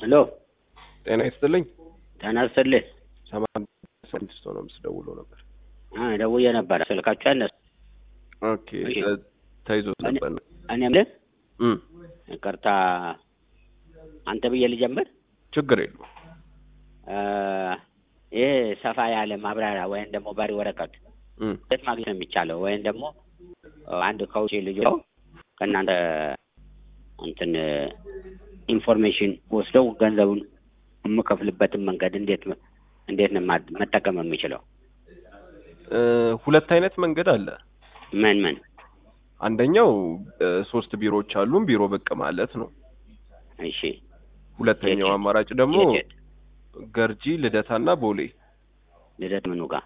ሄሎ ጤና ይስጥልኝ። ጤና ይስጥልኝ። ሰማንያ ስድስት ሆነ ምስ ደውሎ ነበር። አ ደውዬ ነበረ ስልካችሁ ያነሳ። ኦኬ እሺ። ተ- ተይዞ ነበር። እኔ የምልህ እም ይቅርታ አንተ ብዬ ልጀምር። ችግር የለውም። አ፣ ይህ ሰፋ ያለ ማብራሪያ ወይም ደግሞ በሪ ወረቀት እም የት ማግኘት ነው የሚቻለው? ወይም ደግሞ አንድ ከውጭ ልጅ ከእናንተ እንትን ኢንፎርሜሽን ወስደው ገንዘቡን የምከፍልበትን መንገድ እንዴት እንዴት ነው ማ- መጠቀም የሚችለው? እ፣ ሁለት አይነት መንገድ አለ። ምን ምን? አንደኛው እ፣ ሶስት ቢሮዎች አሉን ቢሮ ብቅ ማለት ነው። እሺ ሁለተኛው የት? አማራጭ ደግሞ የት የት? ገርጂ ልደታና ቦሌ ልደት ምኑ ጋር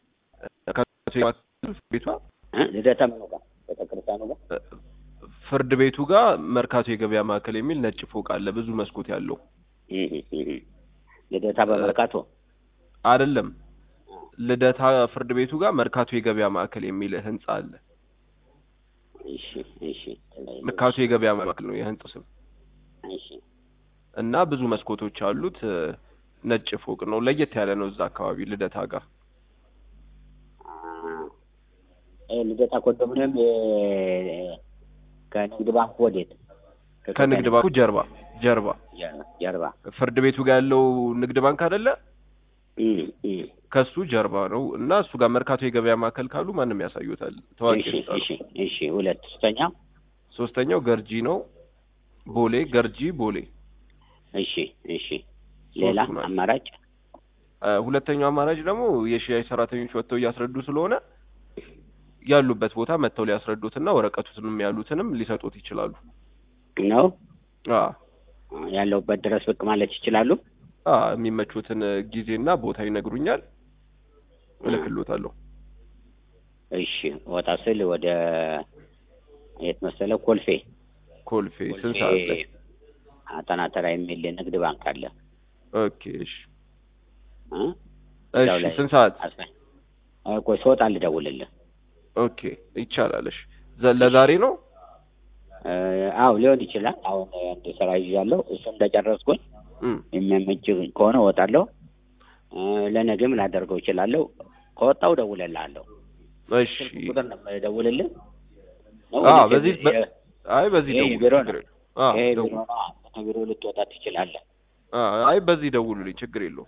ቤቷ እ? ልደታ ምኑ ጋር ቤተክርስቲያኑ ጋር እ፣ ፍርድ ቤቱ ጋር መርካቶ የገበያ ማዕከል የሚል ነጭ ፎቅ አለ፣ ብዙ መስኮት ያለው እህ፣ እህ። ልደታ በመርካቶ አይደለም። ልደታ ፍርድ ቤቱ ጋር መርካቶ የገበያ ማዕከል የሚል ህንጻ አለ። እሺ እሺ መርካቶ የገበያ ማዕከል ነው የህንጻው ስም እሺ እና ብዙ መስኮቶች አሉት። እ፣ ነጭ ፎቅ ነው፣ ለየት ያለ ነው። እዛ አካባቢ ልደታ ጋር አ፣ ይሄ ልደታ ኮንዶሚኒየም የ- ከንግድ ባንክ ወዴት? ከንግድ ባንኩ ጀርባ ጀርባ ጀርባ- ጀርባ ፍርድ ቤቱ ጋር ያለው ንግድ ባንክ አይደለ? እህ፣ እህ። ከሱ ጀርባ ነው እና እሱ ጋር መርካቶ የገበያ ማዕከል ካሉ ማንም ያሳዩታል። ታዋቂ እሺ ህንጻ ነው። እሺ እሺ ሁለት ሶስተኛ ሶስተኛው ገርጂ ነው። ቦሌ ገርጂ ቦሌ። እሺ እሺ ሌላ ሶስቱ ናቸው። አማራጭ እ፣ ሁለተኛው አማራጭ ደግሞ የሽያጭ ሰራተኞች ወጥተው እያስረዱ ስለሆነ ያሉበት ቦታ መጥተው ሊያስረዱትና ወረቀቱንም ያሉትንም ሊሰጡት ይችላሉ። ነው አ ያለውበት ድረስ ብቅ ማለት ይችላሉ። አ የሚመቹትን ጊዜና ቦታ ይነግሩኛል፣ እልክልዎታለሁ። እሺ ወጣ ስል ወደ የት መሰለ ኮልፌ ኮልፌ ስንት ሰዓት ላይ? አጠናተራ የሚል ንግድ ባንክ አለ ኦኬ እሺ እ? እዛው እሺ ላይ ስንት ሰዓት? አስፈ- አይ ቆይ ስወጣ ልደውልልህ። ኦኬ ይቻላል። እሺ ዘ- ለዛሬ ነው? እ፣ አዎ ሊሆን ይችላል። አሁን አንድ ስራ ይዣለሁ። እሱ እንደጨረስኩኝ እም የሚያመች ከሆነ እወጣለሁ። እ፣ ለነገም ላደርገው እችላለሁ። ከወጣው እደውልልሃለሁ። እሺ ስልክ ቁጥር ነው የምደውልልህ? ነው አ ወይስ በዚህ በ- የ- አይ በዚህ ይሄ ደውሉ። ቢሮ ችግር ነው? የለውም። አ ይሄ ቢሮ ደውሉ። ነው። ከቢሮ ልትወጣ ትችላለህ። አ አይ በዚህ ደውሉልኝ፣ ችግር የለውም።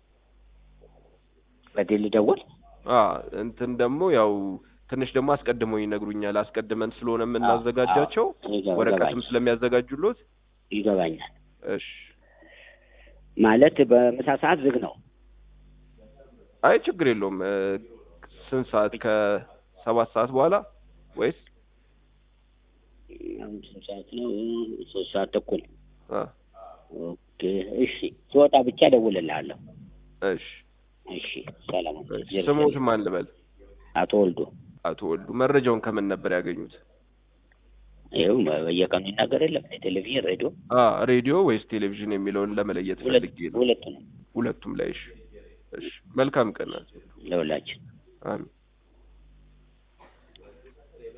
በዚህ ልደውል? አ እንትን ደግሞ ያው ትንሽ ደግሞ አስቀድመው ይነግሩኛል። አስቀድመን ስለሆነ የምናዘጋጃቸው ይገባ- ወረቀትም ይገባኛል። ስለሚያዘጋጁሎት። ይገባኛል። እሺ ማለት በምሳ ሰዓት ዝግ ነው። አይ ችግር የለውም። እ፣ ስንት ሰዓት? ከሰባት ሰዓት በኋላ ወይስ? አሁን ስንት ሰዓት ነው? ሶስት ሰዓት ተኩል። አ ኦኬ እሺ፣ ስወጣ ብቻ እደውልልሃለሁ። እሺ እሺ፣ ሰላም። እሺ። ስሞት ማን ልበል? አቶ ወልዶ አቶ ወልዱ። መረጃውን ከምን ነበር ያገኙት? ይኸው በየቀኑ ይናገር የለም ቴሌቪዥን፣ ሬዲዮ፣ አ ሬዲዮ ወይስ ቴሌቪዥን የሚለውን ለመለየት ሁለት ፈልጌ ነው። ሁለቱ ነው ሁለቱም ላይ። እሺ እሺ። መልካም ቀን። ለሁላችን። አሜን።